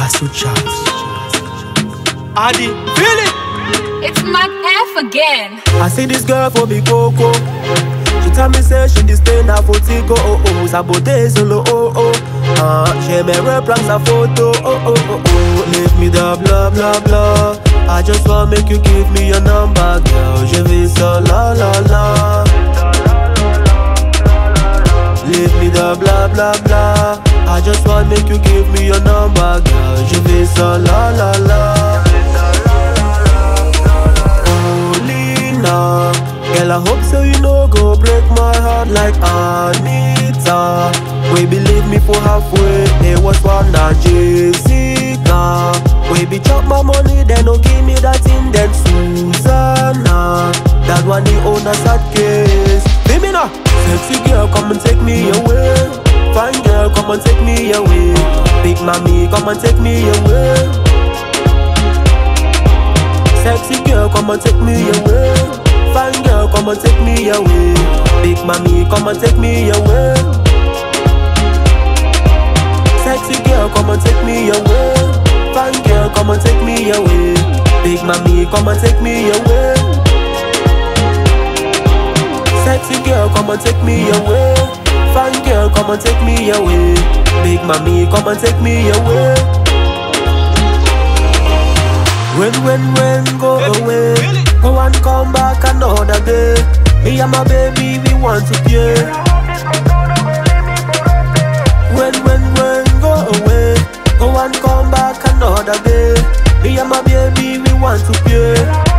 Hustle chops. Adi, feel it. It's Mac F again. I see this girl for big coco. She tell me say she dey stay na for Tico oh oh Sabote solo oh oh Ah, j'aimerais prendre sa photo oh oh oh oh Leave me the blah blah blah I just want make you give me your number girl Je vis ça la la la Leave me the blah blah blah I just want make you give me your number girl Je vis ça la la la Lina Girl, I hope so you know go break my heart like Anita We believe me for halfway There was one that Jessica We be chop my money then no give me that thing then Susanna That one the owner sad case Feel me now Sexy girl come and take me away Fine girl come and take me away Big mommy come and take me away Sexy girl, come and take me away. Fine girl, come and take me away. Big mommy, come and take me away. Sexy girl, come and take me away. Fine girl, come and take me away. Big mommy, come and take me away. Sexy girl, come and take me away. Fine girl, come and take me away. Big mommy, come and take me away. When, when, when, go away. Go and come back another day. Me and my baby, we want to play. When, when, when, go away. Go and come back another day. Me and my baby, we want to play.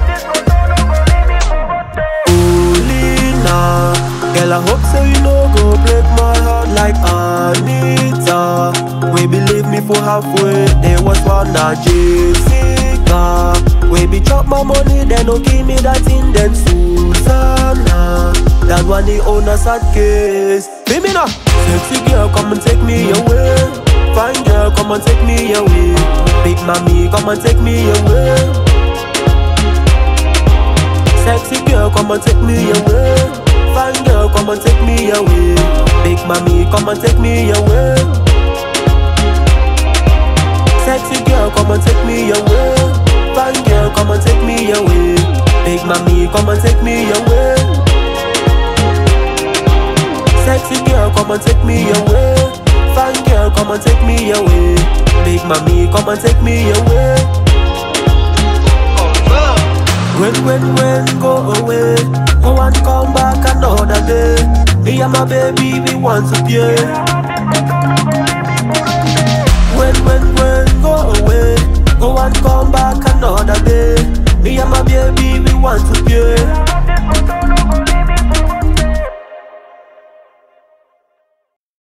Oh, Lina. Girl, I hope so you know go break my heart like Anita. We believe me for halfway. There was one that Jessica. We be chop my money, then no give me that thing, then Susanna. That one the owner sad case. Feel me now. Sexy girl, come and take me away. Fine girl, come and take me away. Big mommy, come and take me away. Sexy girl, come and take me away. Fine girl, come and take me away. Big mommy, come and take me away. Sexy girl, come and take me away. Fine girl, come and take me away. Big mommy, come and take me away. Sexy girl, come and take me away. Fine girl, come and take me away. Big mommy, come and take me away. When, when, when, go away. Go and come back another day. Me and my baby, we want to play. When, when, when, go away. Go and come back another day. Me and my baby, we want to play.